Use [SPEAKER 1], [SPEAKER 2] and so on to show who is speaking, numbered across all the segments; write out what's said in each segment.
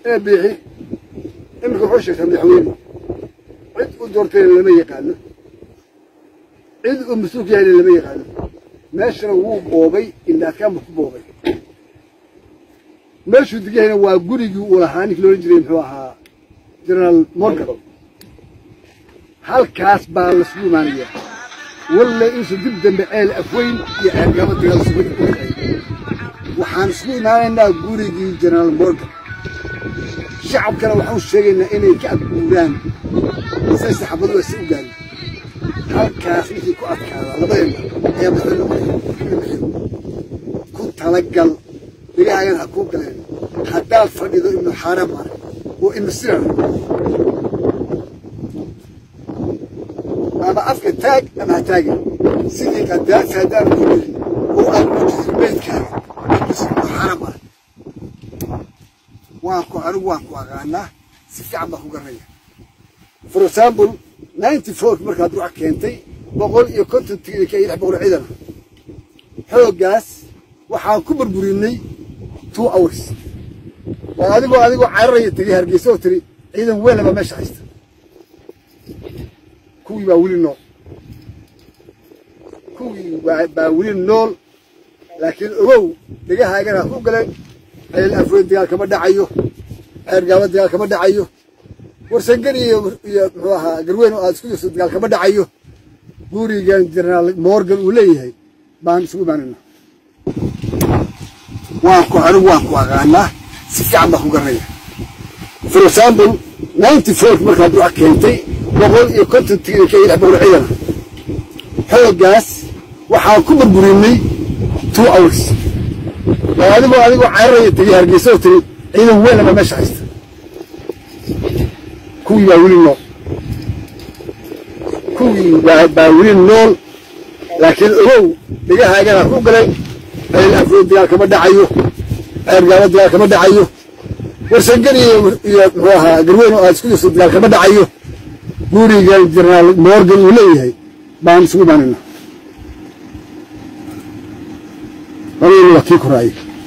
[SPEAKER 1] ee biixi iminka wuxuu sheegtaa madaxweyne cid u doortayna lama yaqaano cid uu mas-uulka yahayna lama yaqaano meeshana wuu boobay indhaadkaanbu ku boobay meeshuu degahayna waa gurigii uu lahaa ninkii loolan jiray muxuu ahaa generaal morgan halkaas baa lasugu imaanaya walle inuusan dib dambe ceel afweyn iyo ceergaba dagaal isugu dhexay waxaan isugu imaanaynaa gurigii generaal morgan shacabkana waxaan sheegaynaa inay ka adguuraan say saxaabadu aysa u gaarin halkaas ninkii ku adkaada labadeenna ayaa masla noqonaya ku talagal dhegahaagan ha kuu galeen haddaad fadhido ibnu xaaraam ah oo ibnu sirar ama afka taag ama ha taagin sidii qadaasi haddaan ku jirin oo aad muujisid beydkaaga ibnu xaaraam ah waan ku anigu waan ku aqaanaa si fiican baan ku garanaya for example ninety fourk markaad ruux keentay boqol iyo konton tignika iyo lix boqol ciidan xooggaas waxaan ku burburinay two hours oo adigoo adigoo cararaya tegay hargeysa oo tiri ciidan weyn baa meesha haysta kuwii baa weli nool kuwii baa weli nool laakiin ogow dhegahaagana ha ku galeen ceel afweyn dagaal kama dhacayo ceergaaba dagaal kama dhacayo warsangani iyo iyo muxuu ahaa garweyn oo aad isku jirto dagaal kama dhacayo gurigan generaal morgan uu leeyahay baan isugu imaanayna waan ku anigu waan ku aqaanaa si fiican baan ku garanaya for example ninety fourk markaad ruux keentay boqol iyo konton tignika iyo lix boqol ciidan xooggaas waxaan ku burburinay two hours oo adigoo adigoo cararaya tegay hargeysa oo tiri ciidan weyn baa meesha haysta kuwii baa weli nool kuwii baa weli nool laakiin ogow dhegahaagana ha ku galeen ceel afweyn dagaal kama dhacayo ceergaaba dagaal kama dhacayo warsangani iyo iyo muxuu ahaa garweyn oo aad isku jirto dagaal kama dhacayo gurigan generaal morgan uu leeyahay baan isugu imaanayna labadina waa kii koraayay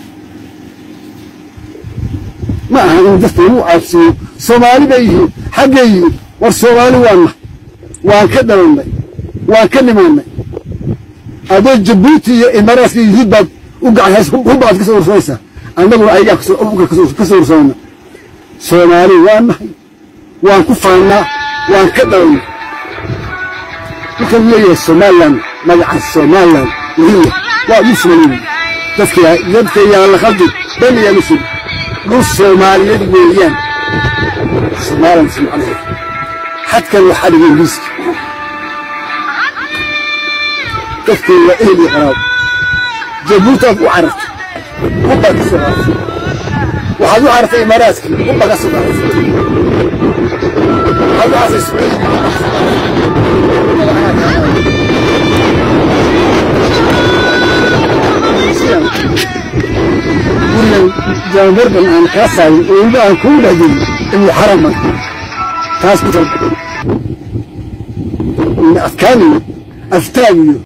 [SPEAKER 1] ma aha in dadka lagu caabsiyo soomaali bay yihiin xaggay yihiin war soomaali waana waan ka dhalannay waan ka dhimaanay adoo jabuuti iyo imaaraadka iyo yuhuud baad u gacan hubbaad ka soo ursanaysaa annaguna ayagaa ka soo ursanayna soomaali waa nahay waan ku faannaa waan ka dhalannay marka uu leeyahay somalilan magaca somalilan weliya waa muslimin dadka dadka yaa la khaldi bani yaa muslim dhul soomaaliyeed weeyaan somalilan macnaheed xadkan waxaa dhigay ingiriiska dadkii waa ehel iyo qaraabo jabuutaad u carartay hubbaad ka soo qaadatay waxaad u carartay imaaraadkii hubbaad ka soo qaadatay waxaad u carartay sacuudiga gurigan jaamurban aan kaa saarin oo weliba aan kugu dhexgelin ibnu xaraman taas ku talba adkaaniyo aftaagiyo